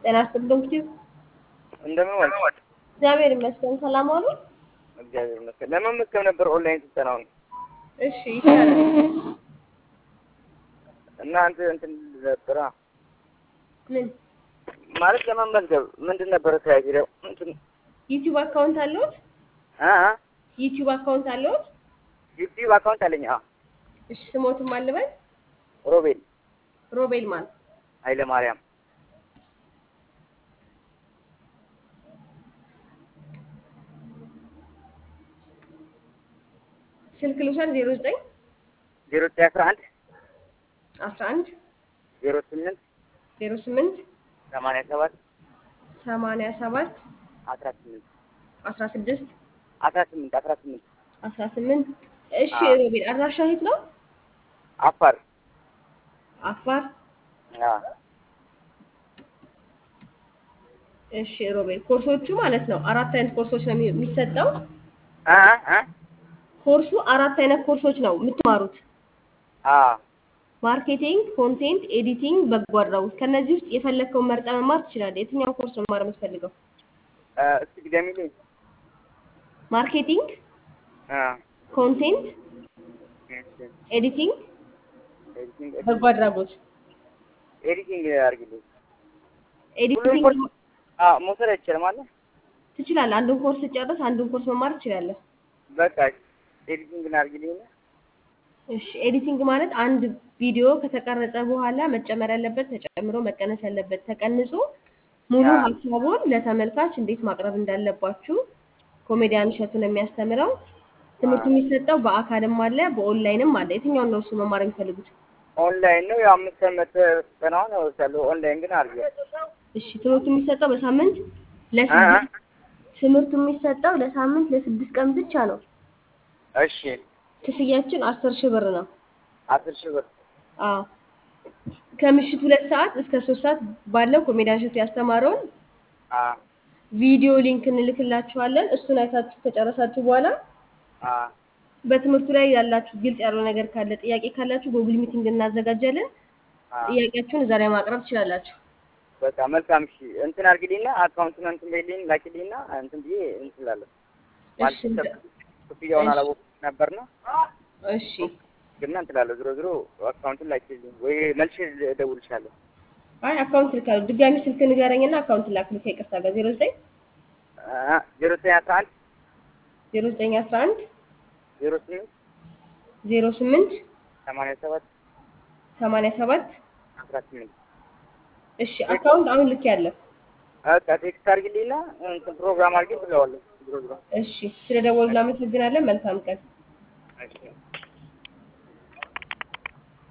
ጤና ይስጥልኝ እንግዲህ እንደምን ዋልሽ? እግዚአብሔር ይመስገን ሰላም ዋሉ። እግዚአብሔር ይመስገን። ለመመዝገብ ነበር ኦንላይን ስልጠናውን እሺ ይቻላል። እና አንተ እንትን ነበራ ምን ማለት ለመመዝገብ ምንድን ነበረ ተያይዘው እንትን ዩቲዩብ አካውንት አለዎት? አ አ ዩቲዩብ አካውንት አለዎት? ዩቲዩብ አካውንት አለኝ። አዎ እሺ ስሞትም አልበል ሮቤል ሮቤል ማን ኃይለ ማርያም ስልክ ልውሰድ 09 ዜሮ ዘጠኝ አስራ አንድ 11 ዜሮ ስምንት 08 ሰማንያ ሰባት 87 አስራ ስምንት 16 አስራ ስምንት አስራ ስምንት 18 እሺ አዎ። ሮቤል አድራሻ የት ነው? አፋር አፋር አ እሺ ሮቤል ኮርሶቹ ማለት ነው አራት አይነት ኮርሶች ነው የሚ- የሚሰጠው አ አ ኮርሱ አራት አይነት ኮርሶች ነው የምትማሩት አ ማርኬቲንግ ኮንቴንት ኤዲቲንግ በጎ አድራጎት ከነዚህ ውስጥ የፈለግከውን መርጠ መማር ትችላለህ የትኛውን ኮርስ ነው መማር የምትፈልገው አ እስቲ ግደሚልኝ ማርኬቲንግ አ ኮንቴንት እሺ ኤዲቲንግ ኤዲቲንግ በጎ አድራጎት ኤዲቲንግ አድርጊልኝ። ሁሉም ኤዲቲንግ ኮርስ አ መውሰድ አይቻልም አለ ትችላለህ አንዱን ኮርስ ጨርስ አንዱን ኮርስ መማር ትችላለህ በቃ ኤዲቲንግ አድርጊልኝ። እሺ ኤዲቲንግ ማለት አንድ ቪዲዮ ከተቀረጸ በኋላ መጨመር ያለበት ተጨምሮ መቀነስ ያለበት ተቀንሶ ሙሉ አዎ። ሀሳቡን ለተመልካች እንዴት ማቅረብ እንዳለባችሁ ኮሜዲያን እሸቱ ነው የሚያስተምረው። ትምህርቱ አዎ። የሚሰጠው በአካልም አለ በኦንላይንም አለ። የትኛውን ነው እሱ መማር የሚፈልጉት? ኦንላይን ነው ያው አምስት ዓመት ስልጠናውን እወስዳለሁ። ኦንላይን ግን አድርጌ እሺ ትምህርቱ የሚሰጠው በሳምንት አ አ ለስድስት ትምህርቱ የሚሰጠው ለሳምንት ለስድስት ቀን ብቻ ነው። እሺ ክፍያችን አስር ሺህ ብር ነው። አስር ሺህ ብር አዎ ከምሽቱ ሁለት ሰዓት እስከ ሶስት ሰዓት ባለው ኮሜዲያን እሸቱ ያስተማረውን አ ቪዲዮ ሊንክ እንልክላችኋለን። እሱን አይታችሁ ከጨረሳችሁ በኋላ አ በትምህርቱ ላይ ያላችሁ ግልጽ ያለው ነገር ካለ ጥያቄ ካላችሁ ጉግል ሚቲንግ እናዘጋጃለን። አ ጥያቄያችሁን እዛ ላይ ማቅረብ ትችላላችሁ። በቃ መልካም። እሺ እንትን አድርጊልኝና አካውንቱን እንትን በይልኝ ላኪልኝና እንትን ብዬ እንትን እላለሁ። ማለት እሺ እንደ- ክፍያውን እሺ። አላወኩም ነበርና እሺ ግና እንትን እላለሁ። ዞሮ ዞሮ አካውንቱን ላኪልኝ ወይ መልሼ እደውልልሻለሁ። አይ አካውንት ልካለሁ። ድጋሚ ስልክ ንገረኝና አካውንት ላክልህ ከይቅርታ ጋር ዜሮ ዘጠኝ አ ዜሮ ዘጠኝ አስራ አንድ ዜሮ ዘጠኝ አስራ አንድ ዜሮ ስምንት ዜሮ ስምንት ሰማንያ ሰባት ሰማንያ ሰባት አስራ ስምንት እሺ አካውንት አሁን ልክ ያለ በቃ ቴክስት አድርጊልኝና እንትን ፕሮግራም አድርጌ ብለዋለሁ። ዞሮ ዞሮ እሺ ስለ ደወሉ እናመሰግናለን። መልካም ቀን። እሺ